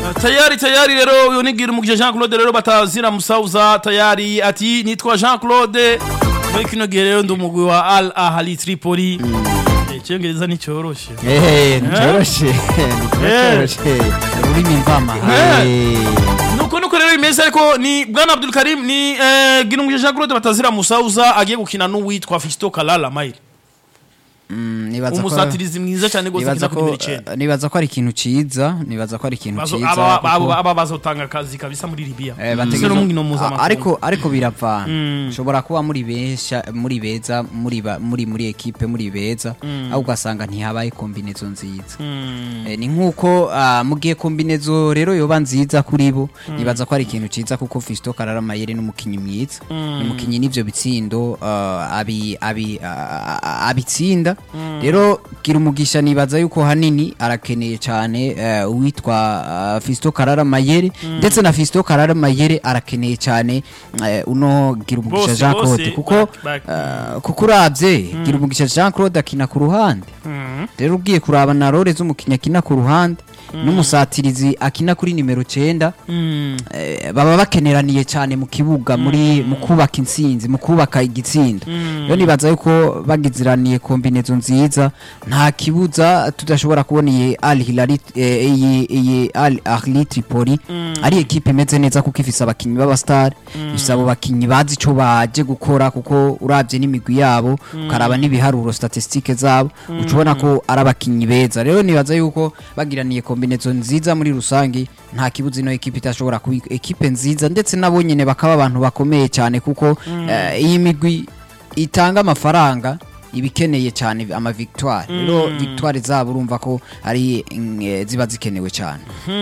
tayari tayari rero uyu nigira umugije Jean Claude rero batazira musauza tayari ati nitwa Jean Claude muri kino gihe rero ndi umugwi wa Al Ahli Tripoli icyongereza nticyoroshe Eh, nticoroshe nticoroshe ururimi mvama Eh, nuko nuko rero imeze ariko ni bwana Abdul Karim ni eh, gira umugije Jean Claude batazira musauza agiye gukina n'uwitwa Fisto Kalala Maire Mm, nibaza ko umusatirizi mwiza cyane gose nibaza akina kuri ko nimero icenda nibaza ko ari ikintu ciza nibaza ko ari ikintu Bazo- ciza aba- kuko- aba aba bazotanga akazi kabisa muri Libya Eh, Ese bategerezwa- n'umukino mpuzamakungu. A- ariko ariko biravana Mm. ushobora kuba muri besha muri beza muri ba- muri muri ekipe muri beza aho ugasanga ntihabaye kombinezo nziza Mm. Eh, ni nkuko ah, mu gihe kombinezo rero yoba nziza kuri bo nibaza ko ari ikintu ciza kuko Fisto Karara Mayere n'umukinyi mwiza ni umukinyi n'ivyo bitsindo ah, abi abi ah, ah, abitsinda rero gira umugisha nibaza yuko hanini arakeneye cyane eh, uwitwa ah, Fisto Karara Mayere ndetse na Fisto Karara Mayere arakeneye cyane eh, uno gira umugisha Bose, Jean bose, Claude kuko back- back. ah, kuko uravye gira umugisha Jean Claude akina ku ruhande Mm. rero ugiye kuraba na role z'umukinnyi akina ku ruhande n'umusatirizi akina kuri nimero cyenda Mm. eh, baba bakeneraniye cyane mu kibuga muri mu kubaka intsinzi mu kubaka igitsinda rero nibaza yuko bagiziraniye kombinezo nziza nta kibuza tudashobora kubona iyi Al Hilal eh, iyi iyi Al Ahli Tripoli ari ekipe imeze neza kuko ifise abakinyi b'abastar ifise abo bakinyi bazi ico baje gukora kuko uravye n'imigwi yabo ukaraba n'ibiharuro statistique zabo uca ubona ko ari abakinyi beza rero nibaza yuko bagiraniye kombinezo nziza muri rusange nta kibuza ino ekipe itashobora kuba ekipe nziza ndetse nabo nyene bakaba abantu bakomeye cyane kuko eh, iyi migwi itanga amafaranga ibikeneye cyane ama victoire rero victoire zabo urumva ko ari mm, eh, ziba zikenewe cyane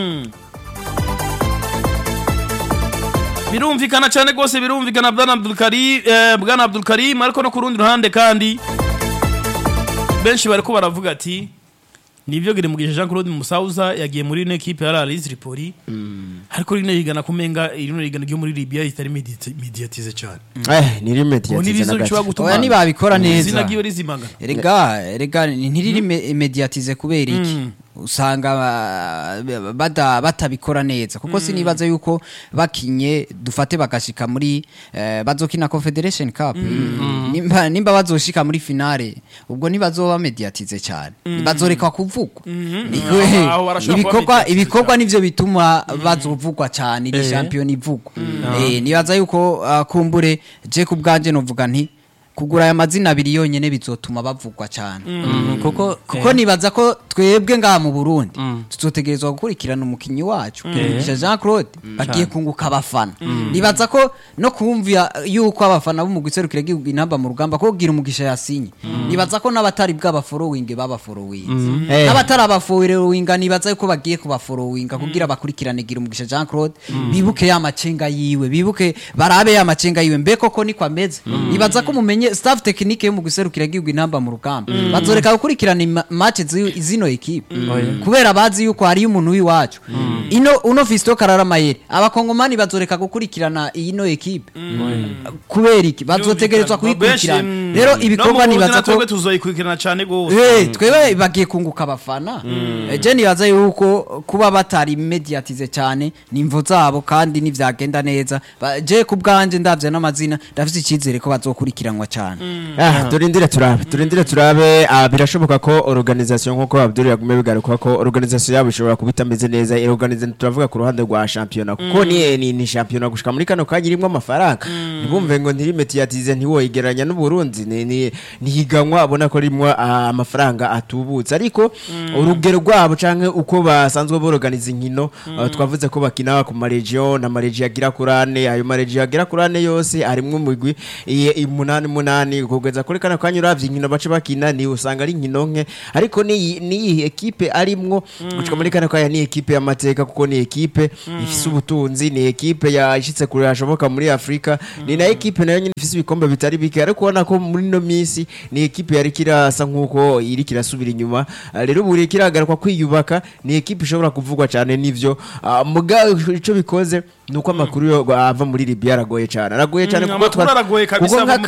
birumvikana cyane rwose birumvikana bwana Abdul Karim eh, bwana Abdul Karim ariko no ku rundi ruhande kandi benshi bariko baravuga ati nivyo gire mugisha Jean Claude Musauza yagiye muri ino equipe ya Al Tripoli ariko rino yigana kumenga rino yigana ryo muri Libya itari mediti- mediatize cyane eh, ni limit ubu yatize nibizo na bishobora gato. gutuma Oya, nibabikora neza. izina ryiwe rizimagana erega erega ntiriri me- mediatize kubera iki usanga ah, bada- batabikora neza kuko sinibaza yuko bakinye dufate bagashika muri eh, bazokina confederation cup nimba, nimba bazoshika muri finale ubwo ntibazoba mediatize cyane bazoreka kuvugwa Niwe- Aho- aho barashobora kuba ibikorwa mediatize ibikorwa cyane. nivyo bituma bazovugwa cyane iri champion ivugwa eh nibaza yuko ah, kumbure je ku bwanje novuga nti kugura aya mazina abiri yonyene bizotuma bavugwa cyane kuko kuko nibaza ko twebwe ngaha mu Burundi tuzotegerezwa gukurikirana umukinyi wacu Kirugisha Jean Claude bagiye kunguka abafana nibaza ko no kumvira yuko abafana b'umugwi serukira gihugu inamba mu rugamba ko gira umugisha yasinye nibaza ko n'abatari bw'aba following baba following Eh. n'abatari aba following nibaza yuko bagiye kuba following kugira bakurikirane gira umugisha Jean Claude bibuke ya macenga yiwe bibuke barabe ya macenga yiwe mbe koko niko ameze nibaza ko mumenye staff technique yo mu guserukira gihugu inamba mu rugamba bazoreka gukurikirana ima- match zi- zino equipe kubera bazi yuko hari umuntu w'iwacu ino uno Fisto Karara Mayere abakongomani bazoreka gukurikirana ino equipe kubera iki bazotegerezwa kuyikurikirana rero ibikorwa nibaza ko twebwe tuzoyikurikirana cyane gose Eh, twebwe bagiye kunguka abafana Eh, je nibaza yuko kuba batari mediatize cyane nimvo zabo kandi nivyagenda neza Ba- je ku bwanje ndavye n'amazina ndafite icyizere ko bazokurikiranwa cyane Ah, turindire turabe turindire turabe ah, birashoboka ko organisation nkuko Abdul yagume bigaruka ko organisation yabo ishobora kuba itameze neza iyo organisation turavuga ku ruhande rwa championnat kuko ni ni, ni championnat gushika muri kano kanya irimo amafaranga ntibumve ngo ntiri mediatize ntiwoyigeranya n'u Burundi ni ni nihiganwa abona ko rimwe amafaranga atubutse ariko urugero rwabo canke uko basanzwe borganiza inkino ah, twavuze ko bakina ku maregion na maregion agira kurane ayo maregion agira kurane yose harimwo umugwi iye- umunani munani kugeza kuri kano kanya uravye inkino bace bakina ni usanga ari inkino nke ariko ni ni ekipe arimwo gushika muri kano kanya ni ekipe y'amateka kuko ni ekipe ifise ubutunzi ni ekipe yashitse kure hashoboka muri Afrika ni na ekipe nayo nyine ifise ibikombe bitari bike ariko ubona ko muri no misi ni ekipe yari kirasa nkuko iri kirasubira inyuma Ah, rero buri kiragaruka kwiyubaka ni ekipe ishobora kuvugwa cyane n'ivyo Ah, muga ico bikoze nuko amakuru yo ava muri Libya aragoye cyane aragoye cyane Mm, kuko amakuru twa- aragoye kabisa kuko ava nk'aka- muri Libya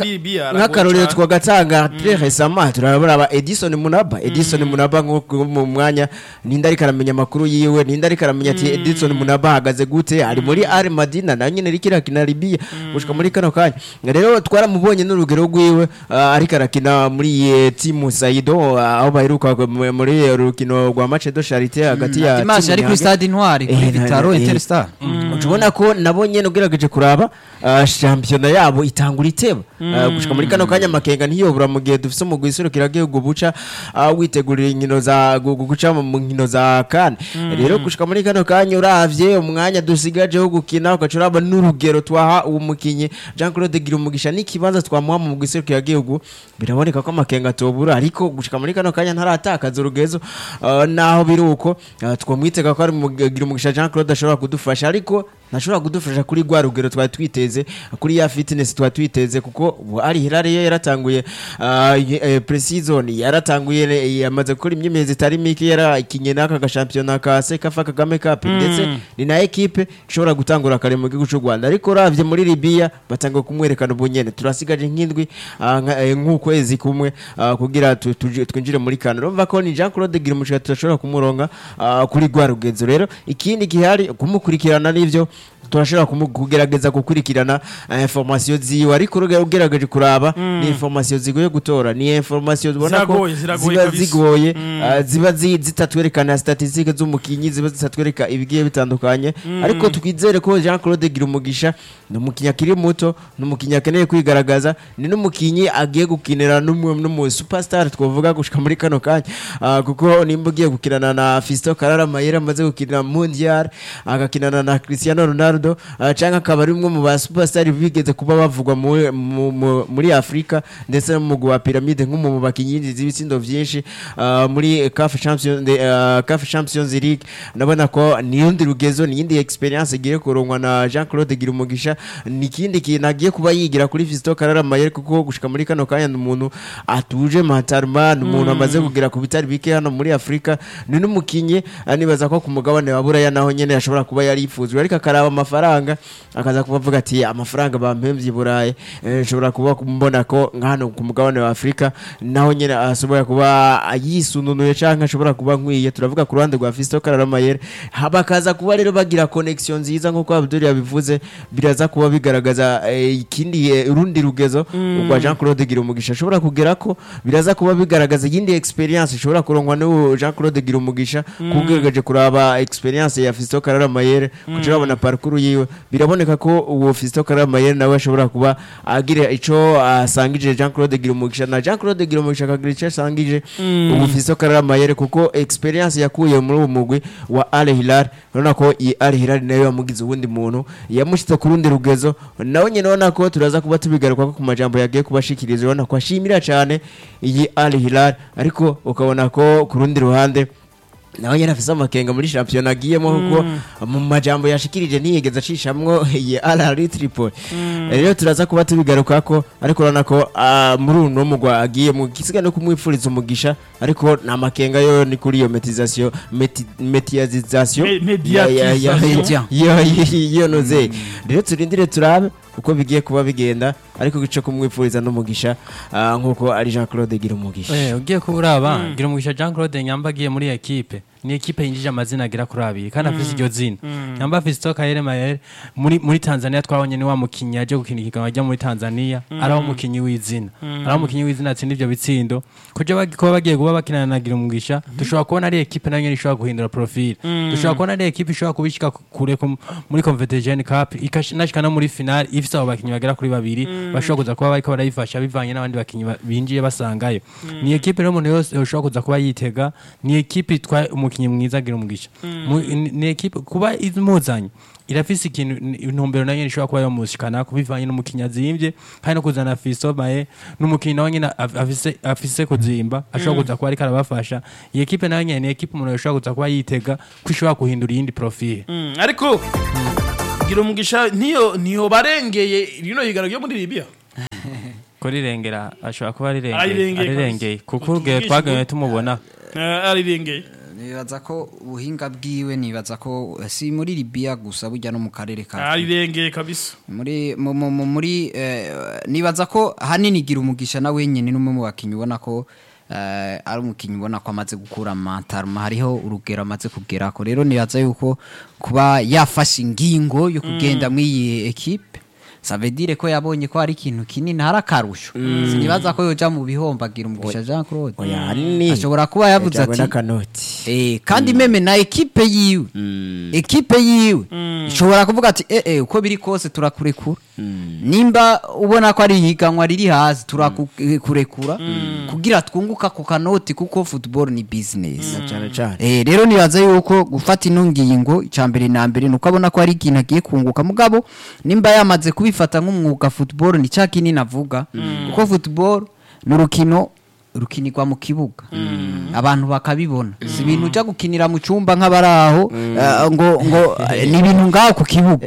aragoye nk'akarorero cane. twagatanga très récemment turabona Edison Munaba Edison Munaba nko mu mwanya ninde ariko aramenya amakuru yiwe ninde ariko aramenya ati Edison Munaba ahagaze gute ari muri Al Madina na nyine ariko arakina Libya gushika muri kano kanya rero twaramubonye n'urugero rwiwe ah, ariko arakina muri eh, timu Saido ah, aho baheruka mu- muri urukino rwa match de charité hagati ya dimanche timu yari kuri Nyange- stade intwari kuri Eh, na- vitaro eh, interstar ubona ko nabo nyene ugerageje kuraba ah, shampiyona yabo itangura iteba Ah, gushika muri kano kanya amakenga ntiyobura mu gihe dufise umugwi iserukiragihugu buca ah, witegurira inkino za gu- gu- guca mu- mu nkino za kane rero gushika muri kano kanya uravye umwanya dusigajeho gukina ugaca uraba n'urugero twaha uwo mukinyi Jean Claude Girumugisha n'ikibanza twamuha mu mugwi iserukiragihugu biraboneka ko amakenga atobura ariko gushika muri kano kanya ntaratakaza urugezo ah, naho biri uko ah, twamwitega ko ari mu Girumugisha Jean Claude ashobora kudufasha ariko ntashobora kudufasha kuri rwa rugero twari twiteze kuri ya fitness twari twiteze kuko ubu ari Hilary yo yaratanguye ah, ye- eh, pre-season yaratanguye eh, yamaze gukora imyimenyerezo itari mike yarakinye n'aka gashampiyona ka Sekafa Kagame Cup ndetse ni na ekipe ishobora gutangura kare mu gihugu cy'u Rwanda ariko uravye muri Libya batanga kumwerekana ubunyene turasigaje nk'indwi ah, nka- eh, nk'ukwezi kumwe ah, kugira tu- tuje- twinjire muri kane urumva ko ni Jean Claude Girumugisha tudashobora kumuronga ah, kuri rwa rugenzo rero ikindi gihari kumukurikirana n'ivyo turashobora kumu- kugerageza gukurikirana eh, information ziwe ariko uruge- ugerageje kuraba ni information zigoye gutora ni information ubona ko Ziragoye, ziragoye ziba kabisa. zigoye ah, ziba zi- zitatwerekana statistique z'umukinyi ziba zitatwereka ibigiye bitandukanye ariko twizere ko Jean Claude Girumugisha ni umukinyi akiri muto ni umukinyi akeneye kwigaragaza ni n'umukinyi agiye gukinira n'umwe n'umu superstar twavuga gushika muri kano kanya Ah, kuko nimba ugiye gukinana na Fiston Karara Mayera amaze gukinira Mondial agakinana na Cristiano Ronaldo ah, canke akaba ari umwe mu ba superstar bigeze kuba bavugwa mu- mu- mu- muri Afrika ndetse no mu mugwi wa Pyramide nk'umwe mu bakinyi yinjiza ibitsindo vyinshi ah, muri CAF Champions de- ah, CAF Champions League ndabona ko niyundi rugezo niyindi experience igiye kurongwa na Jean Claude Girumugisha ni ikindi kintu agiye kuba yigira kuri Fiston Karara Mayere kuko gushika muri kano kanya ni umuntu atuje matarma ni umuntu amaze kugera ku bitari bike hano muri Afrika ni n'umukinyi ah, nibaza ko ku mugabane wa Buraya naho nyene ashobora kuba yari yifuzwe ariko akaraba amafaranga akaza kuba avuga ati amafaranga bampemvye i Burayi eh, nshobora kuba mbona ko nka hano ku mugabane wa Afrika naho nyene ashobora kuba yisununuye canke ashobora kuba nkwiye turavuga ku ruhande rwa Fiston Karara Mayere bakaza kuba rero bagira connection nziza nk'uko Abdul yabivuze biraza kuba bigaragaza eh, ikindi eh, urundi rugezo rwa Jean Claude Girumugisha ashobora kugera ko biraza kuba bigaragaza iyindi experience ishobora kurongwa n'uwo Jean Claude Girumugisha kugerageje kuraba experience ya Fiston Karara Mayere kugira babona parcours yiwe biraboneka ko uwo Fiston Karara Mayere nawe ashobora kuba agira ico asangije Jean Claude Girumugisha na Jean Claude Girumugisha akagira ico asangije ubu Fiston Karara Mayere kuko experience yakuye muri uwo mugwi wa Al Hilal urabona ko iyi Al Hilal nayo yamugize uwundi muntu yamushyize ku rundi rugezo nawe nyine urabona ko turaza kuba tubigaruka ko ku majambo yagiye kubashikiriza urabona ko ashimira cyane iyi Al Hilal ariko ukabona ko ku rundi ruhande nawe nyine afise amakenga muri shampiyona agiyemo kuko mu majambo yashikirije ntiyigeze acishamwo iyi Al Tripoli rero turaza kuba tubigaruka ko ariko urabona ko ah, muri uno mugwa agiye mu gisiga no kumwipfuriza umugisha ariko nta makenga yo ni kuri iyo metisation metiyazization Me- mediatisation. iyo noze rero turindire turabe uko bigiye kuba bigenda ariko gice kumwipfuriza n'umugisha ah, nk'uko ari Jean Claude gira umugisha Eh, ugiye kuba uraba gira umugisha Jean Claude Nyamba agiye muri ekipe ni ekipe yinjije amazina agera kuri abiri kandi afise iryo zina Nyamba afise Stoka Yere Mayere muri muri Tanzania twabonye ni wa mukinyi yaje gukina ikiganwa ajya muri Tanzania ari aho umukinyi w'izina ari aho umukinyi w'izina atsinda ivyo bitsindo kuja bagi- kuba bagiye kuba bakinana na gira umugisha dushobora kubona ari ekipe nayo nyene ishobora guhindura profile dushobora kubona ari ekipe ishobora kubishika kure ku- muri Confederation Cup ikanashika no muri final ifise abo bakinyi bagera kuri babiri bashobora kuza kuba bariko barayifasha bivanye n'abandi bakinyi ba- binjiye basangayo ni ekipe rero umuntu yose ushobora kuza kuba yitega ni ekipe itwaye umukinyi mwiza agira umugisha Mu- ni- ni ekipe kuba imuzanye irafise ikintu ni- intumbero nayo nyene ishobora kuba yomushikana kubivanye n'umukinyi azimvye kandi no kuzana Fiso Maye n'umukinyi nawe nyene af- afise afise kuzimba ashobora kuza kuba ariko arabafasha iyi ekipe nayo nyene ni ekipe umuntu ashobora kuza kuba yitega ko ishobora guhindura iyindi profile Mm, ariko gira umugisha ntiyo ntiyo barengeye rino higano ryo muri Libya kurirengera ashobora kuba Arirengeye arirengeye kabisa. arirengeye kuko urugero Utugisha twaganye ngo- tumubona Eh, arirengeye nibaza ko ubuhinga bwiwe nibaza ko si muri Libya gusa burya no mu karere ka arirengeye kabisa muri mu- mu- mu- muri eh, nibaza ko hanini gira umugisha na wenyine n'umwe mu bakinnyi ubona ko eh, ari umukinnyi ubona ko amaze gukura amantaruma hariho urugero amaze kugerako rero nibaza yuko kuba yafashe ingingo yo kugenda muri iyi ekipe savedire ko yabonye ko hari ikintu kinini hari akarusho sinibaza ko yoja mu bihombagira umugisha Jean Claude oya hanini ashobora kuba yavuze yajyanywe ati n'akanoti Eh, kandi meme na ekipe yiwe ekipe yiwe ishobora kuvuga ati eh eh uko biri kose turakurekura nimba ubona ko ari ihiganwa riri hasi turakurekura kugira twunguka ku kanoti kuko football ni business cyane cyane Eh, rero nibaza yuko gufata ino ngingo icya mbere na mbere ni uko abona ko hari ikintu agiye kunguka mugabo nimba yamaze kubifata nk'umwuga football ni cya kinini avuga kuko football ni urukino rukinirwa mu kibuga abantu bakabibona si ibintu ujya gukinira mu cyumba nk'abari aho eh, ngo ngo eh, ni ibintu ngaho ku kibuga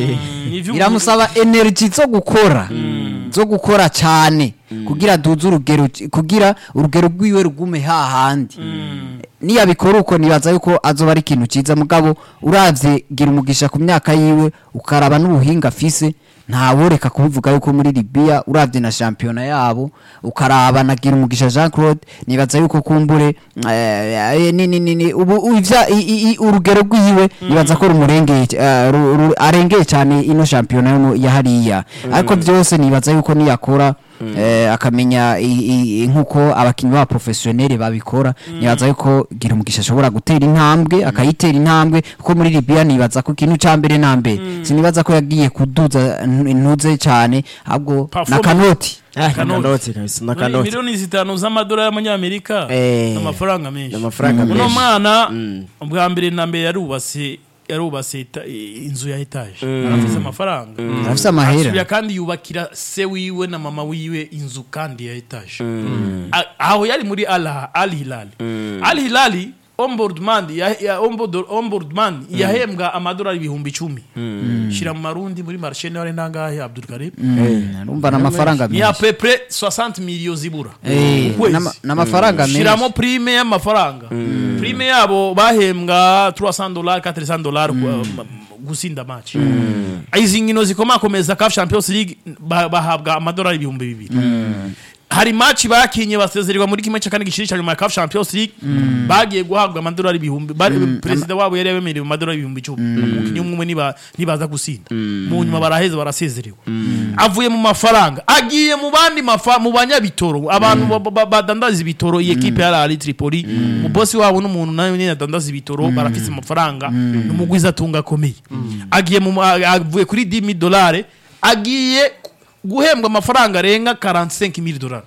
Ni ivy'umuntu- biramusaba energy zo gukora zo gukora cyane kugira duze urugero kugira urugero rwiwe rugume hahandi niyabikora uko nibaza yuko azoba ari ikintu cyiza mugabo uravye gira umugisha ku myaka yiwe ukaraba n'ubuhinga afise ntaworeka kubivuga yuko muri Libya uravye na shampiyona yabo ukaraba na gira umugisha Jean Claude nibaza yuko kumbure eh, ni ni ni ni ubu ivya i- i- i- urugero rwiwe nibaza ko rumurengeye eh, ru- ru- arengeye cyane ino shampiyona yo mu- ya hariya ariko byose nibaza yuko niyakora eh, akamenya i- i- i- nk'uko abakinnyi ba professionnel babikora nibaza yuko gira umugisha ashobora gutera intambwe akayitera intambwe kuko muri Libya nibaza ko ikintu cya mbere na mbere sinibaza ko yagiye kuduza n- intuze cyane ahubwo Performance. na kanoti Ah, Kanoti. n'akanoti kabisa Muri n'akanoti miliyoni zitanu z'amadolari y'amanyamerika Eh. ni amafaranga menshi n'amafaranga uno menshi mwana ubwa mbere na mbere yarubatse yarubatse eta- i- inzu ya etaje arafise amafaranga arafise amahera asubira kandi yubakira se wiwe na mama wiwe inzu kandi ya etaje A- aho yari muri al Al hilali al hilali ombudsman ya- ya- ombud- ombudsman yahembwa amadolari ibihumbi icumi shira mu marundi muri marshe niba ari nangahe abdul karim urumva ni amafaranga ni à menshi peu près 60 millions zibura Eh, Ku kwezi. n'ama- n'amafaranga shiramo menshi prime y'amafaranga prime yabo bahembwa 300 dollars 400 dollars ku- ma- gusinda match izi nkino zikomakomeza CAF Champions League ba- bahabwa amadolari ibihumbi bibiri hari match bakinye basezererwa muri kimwe cya kane gishiri cya nyuma ya CAF Champions League bagiye guhabwa amadolari ibihumbi bari- perezida wabo yari yabemereye amadolari ibihumbi icumi umukinnyi umwe umwe niba- nibaza gusinda mu nyuma baraheza barasezerewe avuye mu mafaranga agiye mu bandi mafa mu banyabitoro abantu ba- ba- badandaza ibitoro iyi ekipe ya Al Tripoli umubosi wabo n'umuntu nawe nyine adandaza ibitoro barafise amafaranga n'umugwiza atunga akomeye agiye mu ma- avuye kuri 10000 dolari agiye guhembwa amafaranga arenga 45000 dolari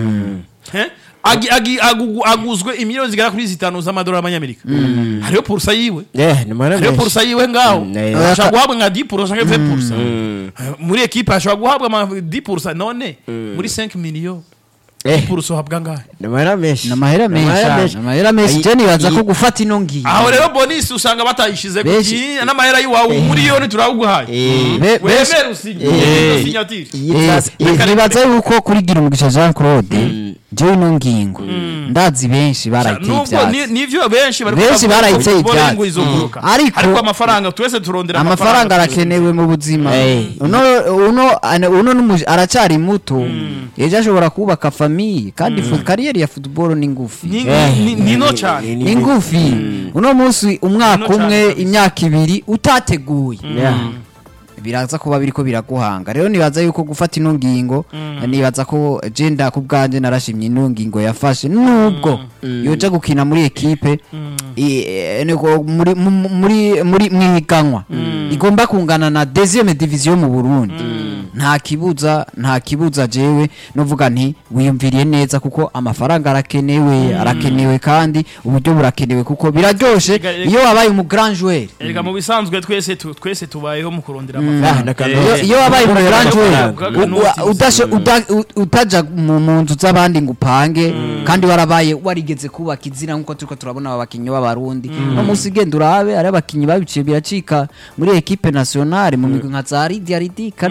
Eh? Agi- agi- agugu- aguzwe imiliyoni zigera kuri zitanu z'amadolari y'amanyamerika hariho purusa yiwe eh ni mahera hariho menshi purusa yiwe ngaho Mm, eh. ashobora guhabwa nka 10 purusa cyangwa 20 purusa muri ekipe ashobora guhabwa ama 10 purusa none muri 5 miliyo eh purusa uhabwa ngahe ni mahera menshi ni amahera Ni menshi ah, ni amahera menshi Ayi- je nibaza ko iyi- gufata ino ngiyo aho rero bonisi usanga batayishize Benshi- kuki n'amahera y'iwawe umuriyoni turawuguhaye eh Be- benshi- wemere usinye Eh. sinyatire iyi Eh, class- eh, iyi- nibaza yuko kuri gira umugisha Jean Claude jewe ino ngingo ndazi benshi barayiteye nubwo ni- ivyatsi nivyo benshi bari Benshi kuvuga barayiteye ngo football ivyatsi. ngo izoguruka Mm. Ariko- ariko amafaranga twese turondera amafaranga arakenewe mu buzima Eh. uno uno ane- uno n'umuj- aracyari muto ejo ashobora kubaka famiye kandi fu- kariyeri ya football ni ngufi Ni- Eh, ni- ni no cyane ni ngufi uno munsi umwaka Ni no umwe cane kabisa. imyaka ibiri utateguye Yeah. biraza kuba biriko biraguhanga rero nibaza yuko gufata ino ngingo nibaza ko jenda ku bwanjye narashimye ino ngingo yafashe nubwo yoja gukina muri ekipe i- eh, niko muri mu- muri muri mwiganwa igomba kungana na deuxième division mu Burundi nta kibuza nta kibuza jewe novuga nti wiyumviriye neza kuko amafaranga arakenewe arakenewe kandi uburyo burakenewe kuko biraryoshe Ega- ega- iyo wabaye umu grand joueur erega mu bisanzwe twese tu- twese tubayeho mu kurondera Ah, amafaranga n'akanoti. iyo iyo wabaye mu grand joueur amafaranga. u- u- udashe- uda- u- utaja mu mu nzu z'abandi ngo upange kandi warabaye warigeze kubaka izina nk'uko turiko turabona aba bakinnyi b'abarundi no munsi genda urabe ari abakinnyi babiciye biracika muri ekipe nationale mu migwi nka za Lydia Ridika ariko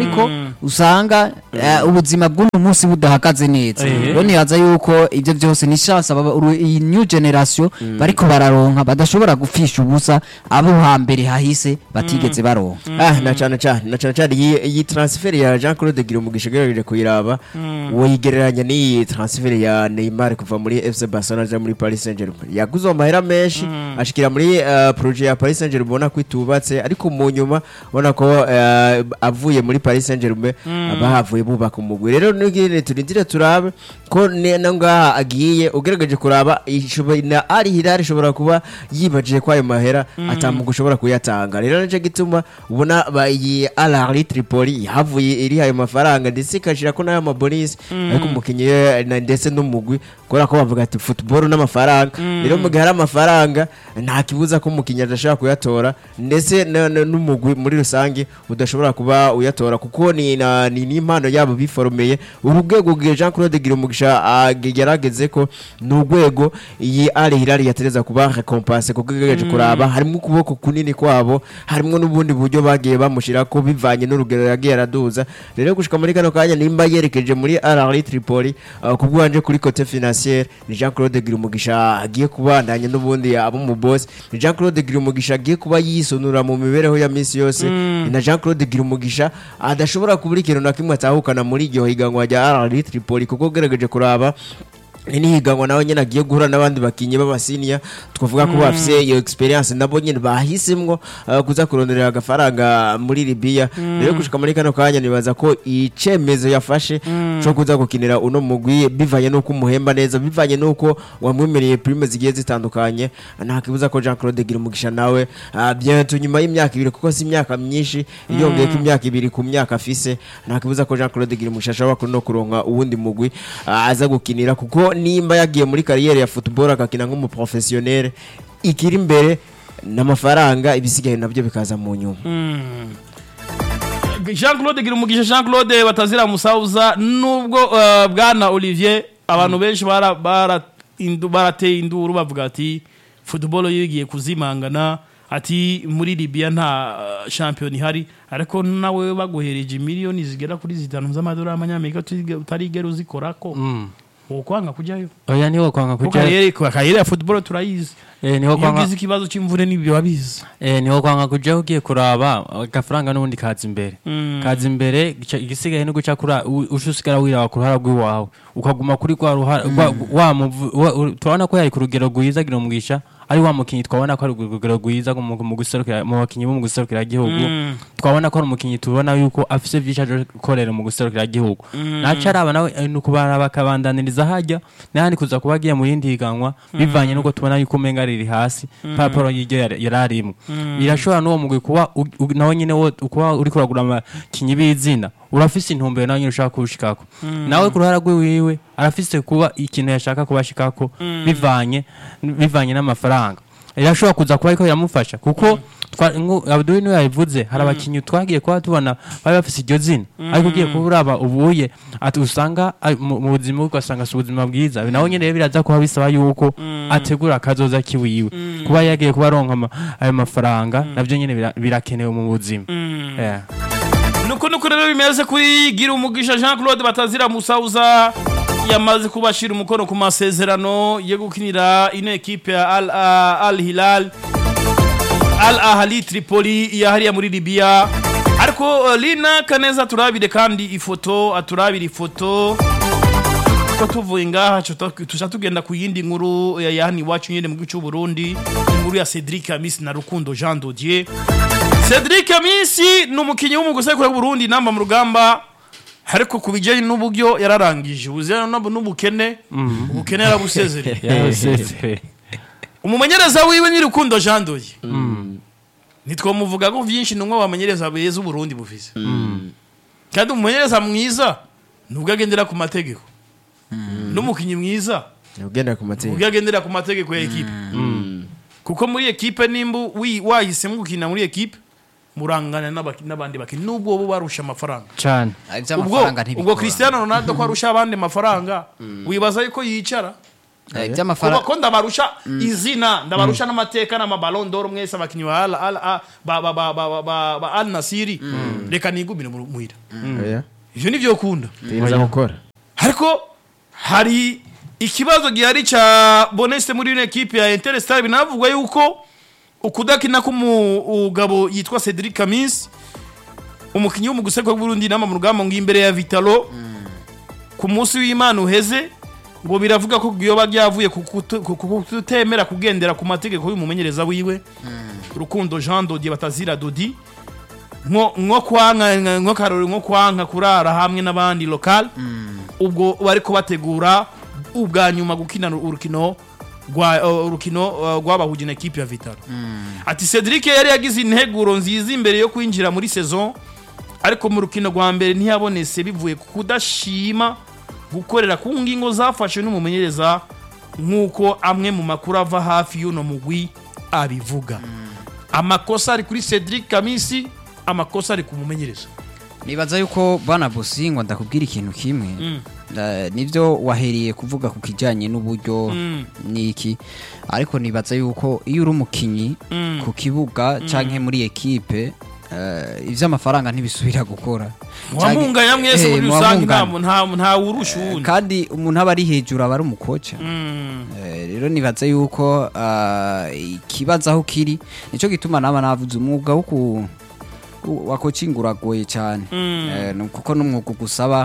usanga eh, ubuzima bw'uno munsi budahagaze neza Eh. rero nibaza yuko ibyo byose ni chance aba uru- iyi new generation bariko bararonka badashobora gupfisha ubusa abo hambere hahise batigeze baronka ah na cyane cyane na cyane cyane iyi iyi transfer ya Jean Claude Girumugisha gerageje kuyiraba woyigereranya n'iyi transfer ya Neymar kuva muri FC Barcelona aja muri Paris Saint-Germain yaguze amahera menshi ashikira muri uh, projet ya Paris Saint-Germain ubona ko itubatse ariko mu nyuma ubona ko uh, avuye muri Paris Saint-Germain bahavuye bubaka umugwi rero n'igine turindire turabe ko ne- na ngaha agiye ugerageje kuraba ishobora na Al Hilal ishobora kuba yibajije ko ayo mahera atamuga ushobora kuyatanga rero nicyo gituma ubona ba- iyi Al Ahly Tripoli yavuye iri ayo mafaranga ndetse ikashira ko n'ayo mabonisi ariko umukinnyi we na- ndetse n'umugwi kubera ko bavuga ati football n'amafaranga rero mu gihe hari amafaranga nta kibuza ko umukinnyi adashobora kuyatora ndetse na- na- n'umugwi muri rusange udashobora kuba uyatora kuko ni na- ni n'impano yabo biforomeye uru rwego rwa Jean Claude Girumugisha ah, yarageze ko ni urwego iyi Al Hilal yatereza kuba recompense kuko igerageje kuraba harimo ukuboko kunini kwabo harimo n'ubundi buryo bagiye bamushyira ko bivanye n'urugero yagiye araduza rero gushika muri kano kanya nimba yerekeje muri Al Ahly Tripoli uh, kubwanje kuri cote financière ni Jean Claude Girumugisha agiye kubandanya n'ubundi abo mu boss ni Jean Claude Girumugisha agiye kuba yisonura mu mibereho ya misi yose ni na Jean Claude Girumugisha adashobora kubura ikintu na kimwe atahukana muri iryo higanwa rya Al Ahly Tripoli kuko ugerageje kuraba ni n'ihiganwa nawe nyine agiye guhura n'abandi bakinnyi b'abasiniya twavuga ko bafite iyo experience nabo nyine bahisemwo uh, kuza kuronderera agafaranga muri Libya rero gushika muri kano kanya nibaza ko icemezo yafashe cyo kuza gukinira uno mugwi bivanye n'uko umuhemba neza bivanye n'uko wamwemereye prime zigiye zitandukanye nta kibuza ko Jean Claude Girumugisha nawe uh, bientôt nyuma y'imyaka ibiri kuko si imyaka myinshi yongeye ko imyaka ibiri ku myaka afise nta kibuza ko Jean Claude Girumugisha ashobora no kuronka uwundi mugwi uh, aza gukinira kuko nimba yagiye muri kariyeri ya football agakina nk'umuprofessionnel ikiri imbere n'amafaranga ibisigaye nabyo bikaza mu nyuma jean claude gira umugisha jean claude batazira musauza nubwo uh, bwana olivier abantu benshi bara- bara- indu- barateye induru bavuga ati football yigiye kuzimangana ati muri libya nta uh, shampiyona ihari ariko nawe baguhereje miliyoni zigera kuri zitanu z'amadolari y'amanyamerika utige- utarigera uzikorako wokwanga kujyayo oya niho kwanga kuko kuja kariyeri kariyeri ya football turayizi eh niho iyo kwanga ugize ikibazo cy'imvune n'ibyo wabizi eh niho kwanga kuja ugiye kuraba agafaranga n'ubundi kaza imbere kaza imbere gica- igisigaye no guca kuri ushusigara wiraba ku ruhara rw'iwawe ukaguma kuri rwa ruhara rwa- wa muvu- wa- ur- turabona ko yari ku rugero rwiza gira umugisha ari wa mukinyi twabona ko ari ku rugero rwiza mu mu guserukira mu bakinyi bo mu guserukira igihugu twabona ko ari umukinyi tubona yuko afise vyinshi aje gukorera mu guserukira igihugu naca araba nawe eh, nuko baraba akabandaniriza hajya n'ahandi kuza kuba agiye mu yindi higanwa bivanye nuko tubona yuko umenga riri hasi papuro y'iryo yari yari arimo birashobora n'uwo mugwi kuba u- u- nawe nyine wo kuba uri kuragura abakinyi b'izina urafise intumbero nawe nyine ushaka kuwushikako nawe ku ruhara rwiwiwe arafise kuba ikintu yashaka kubashikako bivanye bivanye n'amafaranga irashobora kuza kuba ariko biramufasha kuko twa- nku- Abdul niwe yabivuze hari abakinyi twagiye kuba tubona bari bafise iryo zina ariko ugiye kuba uraba ubuye ati usanga ari mu mu buzima bwe ugasanga si ubuzima bwiza nawe nyine rero biraza kuba bisaba yuko ategura akazoza kiwiwe kuba yagiye kuba aronka ama- ayo mafaranga navyo nyine bira- birakenewe mu buzima Yeah. nuko nuko rero bimeze kuri gira umugisha jean claude batazira musauza yamaze kubashira umukono ku masezerano yo gukinira ino ekipe ya al, uh, al hilal al ahali tripoli yahariya muri libya ariko uh, lina kaneza turabire kandi ifoto aturabire ifoto ko tuvuye ngaha tuca tugenda ku yindi nkuru ya ya hano iwacu nyine mu gihugu cy'u Burundi inkuru ya Cedric Amisi na Rukundo Jean Dodier Cedric Amisi ni umukinnyi w'umugusekuru w'Uburundi namba mu rugamba ariko ku bijyanye n'uburyo yararangije ubuzima n'ubukene ubukene yarabusezereye yarasezereye umumenyereza wiwe ni Rukundo Jean Dodier ntitwamuvuga ko byinshi ni umwe wamenyereza beza Uburundi bufise kandi umumenyereza mwiza nubwo agendera ku mategeko n'umukinnyi mwiza ugenda ku mategeko ubwo agendera ku mategeko ya ekipe kuko muri ekipe nimba wi- wahisemo gukina muri ekipe murangana n'abaki- n'abandi bakinnyi nubwo bo barusha amafaranga cyane ubwo ubwo Cristiano Ronaldo ko arusha abandi amafaranga wibaza yuko yicara Eh, kuba by'amafaranga ko ndabarusha izina ndabarusha n'amateka n'amabalondoro mwese abakinnyi ba Al- Al- Al- ba- ba- ba- ba- ba- ba al nasiri reka nigumire mu- muhira Oya, ivyo nivyo ukunda tugerageza gukora ariko hari ikibazo gihari ca boneste muri ino ekipe ya interstar binavugwa yuko ukudakina k'umugabo yitwa cedric kamis umukinnyi wo mu gusekwa bw'urundi nama mu rugamba ngo imbere ya vitalo ku munsi w'imana uheze ngo biravuga ko yoba ryavuye ku kutu- ku ku kutemera kugendera ku mategeko y'umumenyereza wiwe rukundo jean dodier batazira dodi nko nko kwanka nko karori nko kwanka kurara hamwe n'abandi lokal ubwo bariko bategura ubwa nyuma gukina urukino rwa uh, urukino uh, rwabahuje na ekipe ya Vitalo ati Cedric yari yagize integuro nziza imbere yo kwinjira muri saison ariko mu rukino rwa mbere ntiyabonetse bivuye ku kudashima gukorera ku ngingo zafashwe n'umumenyereza nk'uko amwe mu makuru ava hafi y'uno mugwi abivuga amakosa ari kuri Cedric Kamisi amakosa ari ku mumenyereza nibaza yuko bana bosingwa ndakubwira ikintu kimwe Eh, nivyo wahereye kuvuga ku kijanye n'uburyo niki ariko nibaza yuko iyo uri umukinyi ku kibuga canke muri ekipe eh, ivy'amafaranga ntibisubira gukora wamunga ya mwese Eh, muri rusange nta muwamunganya. nta nta wurusha Eh, uwundi kandi umuntu aba ari hejuru aba ari umukoca Mm. Eh, rero nibaza yuko ah, ikibazo aho kiri nico gituma naba navuze umwuga wo ku ku- wa coaching uragoye cyane Eh, ni kuko n'umwuga ugusaba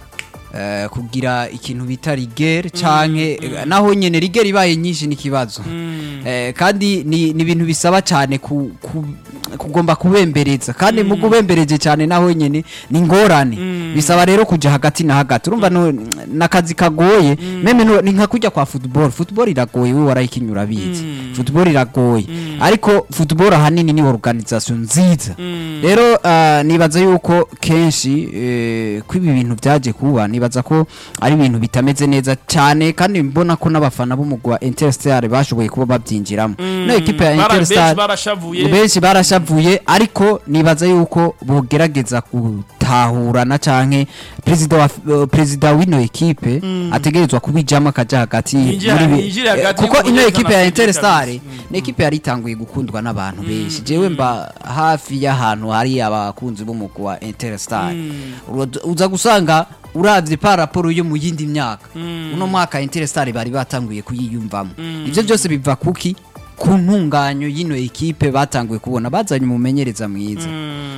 eh, kugira ikintu bita rigere canke eh, naho nyene rigere ibaye nyinshi n'ikibazo Eh, kandi ni ni ibintu bisaba cyane ku, ku, kugomba kubembereza kandi mu kubembereje cyane naho nyene ni ngorane bisaba rero kuja hagati na hagati urumva no- nakazi kagoye meme no- ni nka kujya kwa football football iragoye we warayikinya urabizi football iragoye ariko football ahanini ni organisation nziza rero ah, nibaza yuko kenshi eh, ko ibi bintu byaje kuba nibaza ko ari ibintu bitameze neza cyane kandi mbona ko n'abafana b'umugwi wa Interstar bashoboye kuba babyinjiramo no ekipe ya Bara- benshi Interstar barashavuye benshi barashavuye ariko nibaza yuko bogerageza gutahurana canke perezida wa uh, perezida w'ino ekipe ategerezwa kubijamo akaja hagati Yinjira- muri bi- yinjire hagati kuko ino y'umumenyereza ekipe na ya Cedric Interstar Kamisi. ni ekipe yari itanguye gukundwa n'abantu benshi jewe mba hafi y'ahantu hari abakunzi b'umugwi wa Interstar Uro- uza gusanga uravye par rapport yo mu yindi myaka uno mwaka Interstar bari batanguye kuyiyumvamo ivyo byose biva kuki ku ntunganyo y'ino ekipe batanguye kubona bazanye umumenyereza mwiza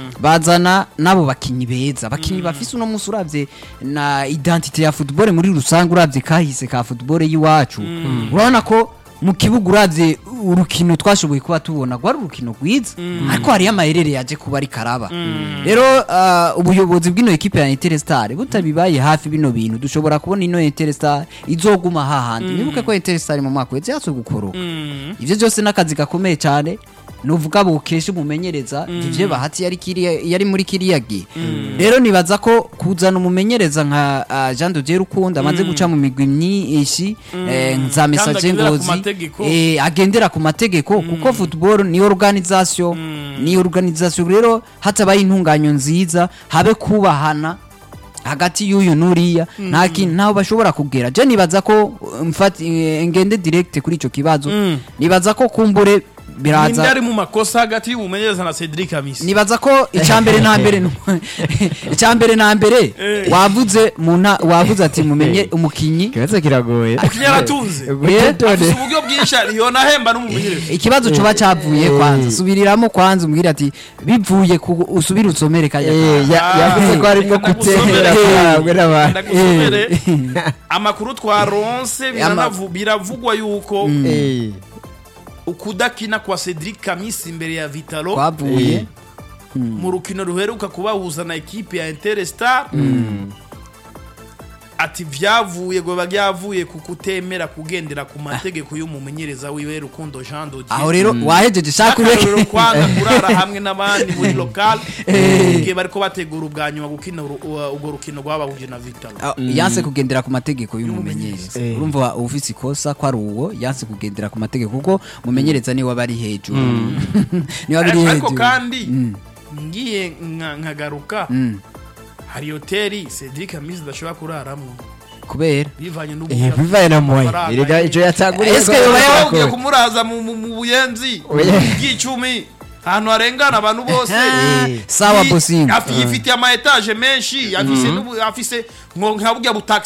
bazana n'abo bakinyi beza abakinyi bafise uno munsi uravye na identite ya football muri rusange uravye kahise ka football y'iwacu urabona ko mu kibuga uravye urukino twashoboye kuba tubona rwari urukino rwiza ariko hariyo amayerere yaje kuba ari karaba rero ah, ubuyobozi bw'ino ekipe ya Interstar butabibaye hafi bino bintu dushobora kubona ino Interstar izoguma hahandi nibuke ko Interstar mu mwaka wese yasoje gukoroka ivyo byose n'akazi gakomeye cyane nuvuga bukesha umumenyereza ivyo bahati yari kiriya yari muri kiriya gihe rero nibaza ko kuzana umumenyereza nka ah, Jean de Dieu Rukundo amaze guca mu migwi myinshi eh, za message agendera ku ngozi mategeko. eh, agendera ku mategeko kuko football ni organisation ni organisation rero hatabaye intunganyo nziza habe kubahana hagati y'uyu n'uriya nta kintu ntaho bashobora kugera je nibaza ko uh, mfati eh, ngende direct kuri ico kibazo nibaza ko kumbure ninde biraza ari mu makosa hagati y'umumenyereza na Cedric Kamisi nibaza ko icyambere na mbere nu- icyambere na mbere wavuze mu nta- wavuze ati mumenye umukinyi ikibazo kiragoye umukinnyi aratunze Gutondora. afise uburyo bwinshi yona ahemba n'umumenyereza ikibazo coba cavuye kwanza subiriramo kwanza umbwira ati bivuye ku usubire usomere kajya Eh, ya- Ah, yavuze ko harimo reka gutera ndagusomere. kwabwe n'abantu ndagusomere amakuru twaronse Ama- biranavu- biravugwa yuko Eh, ukudakina kwa Cedric Kamisi imbere ya Vitalo kwavuye mu rukino ruheruka kubahuza na ekipe ya Interstar ati vyavuye ngo byavuye ku kutemera kugendera ku mategeko y'umumenyereza wiwe Rukundo Jean Dodier aho rero wahejeje shaka akarorero ureke kwanga kurara hamwe n'abandi muri lokal igihe bariko bategura ubwa nyuma gukina uru- uh, urwo rukino rwabahuje na Vitalo Ah, yanse kugendera ku mategeko y'umumenyereza Eh. urumva ufise ikosa ko ari uwo yanse kugendera ku mategeko kuko umumenyereza niwe aba ari hejuru niwe aba ari ariko hejuru kandi ngiye nka- nkagaruka Mm. hari hoteli Cedric Kamisi adashobora kuraramo kubera bivanye Eh, n'ubuya bivaye na moye Amafaranga. erega ico yatanguriye Ese ko- yoba Baba ya- bagiye kumuraza mu mu- mu buyenzi Oya. bw'icumi ahantu harengana abantu bose Eh. sawa Yi- bosinga afi- yifitiye ama etaje menshi afise n'ubu- afise nko nka burya butaxi